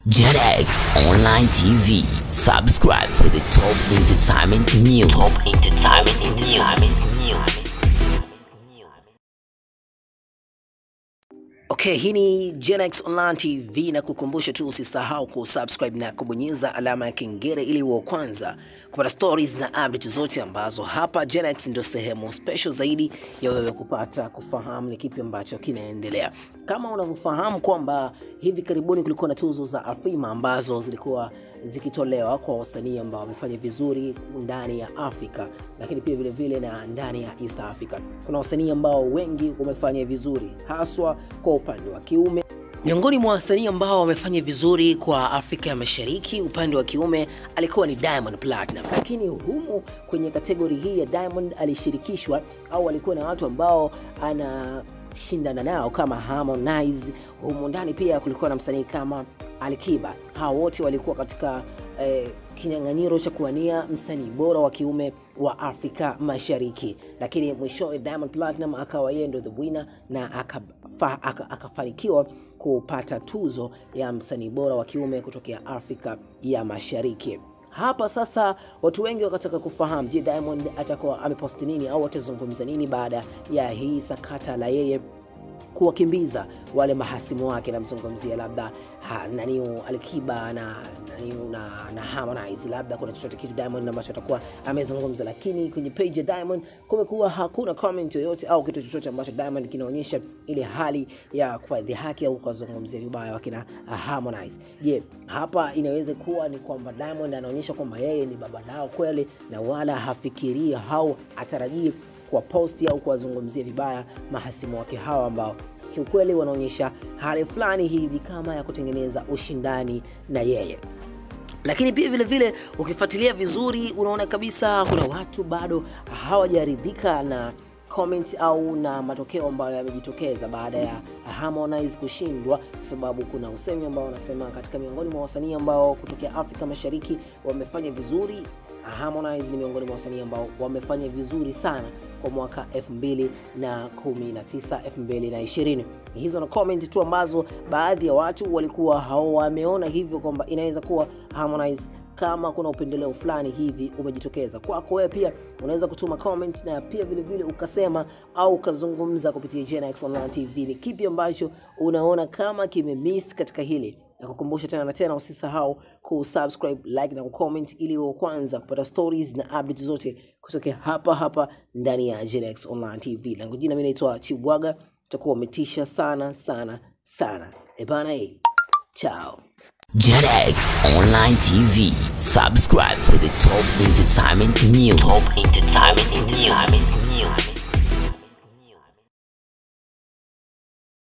JetX Online TV. Subscribe for the top entertainment news. Top entertainment news. Okay, hii ni Genex Online TV na kukumbusha tu usisahau kusubscribe na kubonyeza alama ya kengele ili uwe wa kwanza kupata stories na update zote ambazo hapa Genex ndio sehemu special zaidi ya wewe kupata kufahamu ni kipi ambacho kinaendelea. Kama unavyofahamu kwamba hivi karibuni kulikuwa na tuzo za Afrima ambazo zilikuwa zikitolewa kwa wasanii ambao wamefanya vizuri ndani ya Afrika, lakini pia vile vile na ndani ya East Africa. Kuna wasanii ambao wengi wamefanya vizuri haswa kwa upande wa kiume. Miongoni mwa wasanii ambao wamefanya vizuri kwa Afrika ya Mashariki upande wa kiume alikuwa ni Diamond Platinum, lakini humu kwenye kategori hii ya Diamond alishirikishwa au alikuwa na watu ambao ana shindana nao kama Harmonize. Humu ndani pia kulikuwa na msanii kama Alikiba. Hao wote walikuwa katika eh, kinyang'anyiro cha kuwania msanii bora wa kiume wa Afrika Mashariki, lakini mwishowe Diamond Platinum akawa yeye ndo the winner na akafa, aka, akafanikiwa kupata tuzo ya msanii bora wa kiume kutokea Afrika ya Mashariki. Hapa sasa watu wengi wakataka kufahamu, je, Diamond atakuwa ameposti nini au atazungumza nini baada ya hii sakata la yeye kuwakimbiza wale mahasimu wake, namzungumzia labda ha, nani Alikiba na nani na, na Harmonize, labda kuna chochote kitu Diamond ambacho atakuwa amezungumza, lakini kwenye page ya Diamond kumekuwa hakuna comment yoyote au kitu chochote ambacho Diamond kinaonyesha ile hali ya kuwadhihaki au kuwazungumzia vibaya wakina Harmonize. Je, hapa inaweza kuwa ni kwamba Diamond anaonyesha kwamba yeye ni baba lao kweli na wala hafikirii au atarajii kuwaposti au kuwazungumzia vibaya mahasimu wake hawa ambao kiukweli wanaonyesha hali fulani hivi kama ya kutengeneza ushindani na yeye lakini pia vile vile ukifuatilia vizuri unaona kabisa kuna watu bado hawajaridhika na comment au na matokeo ambayo yamejitokeza baada ya Harmonize kushindwa, kwa sababu kuna usemi ambao wanasema katika miongoni mwa wasanii ambao kutokea Afrika Mashariki wamefanya vizuri Harmonize ni miongoni mwa wasanii ambao wamefanya vizuri sana kwa mwaka 2019 2020. Hizo na comment tu ambazo baadhi ya watu walikuwa hawameona hivyo kwamba inaweza kuwa Harmonize kama kuna upendeleo fulani hivi umejitokeza kwako wewe, pia unaweza kutuma comment na pia vile vile ukasema au ukazungumza kupitia Genex Online TV, ni kipi ambacho unaona kama kimemiss katika hili na kukumbusha tena na tena, usisahau kusubscribe, like na kucomment ili uwe kwanza kupata stories na updates zote kutokea hapa hapa ndani ya Genex Online TV. Langu jina mimi naitwa Chibwaga, utakuwa umetisha sana sana sana. Ebana, eh, chao. JetX Online TV. Subscribe for the top entertainment news. Top entertainment news.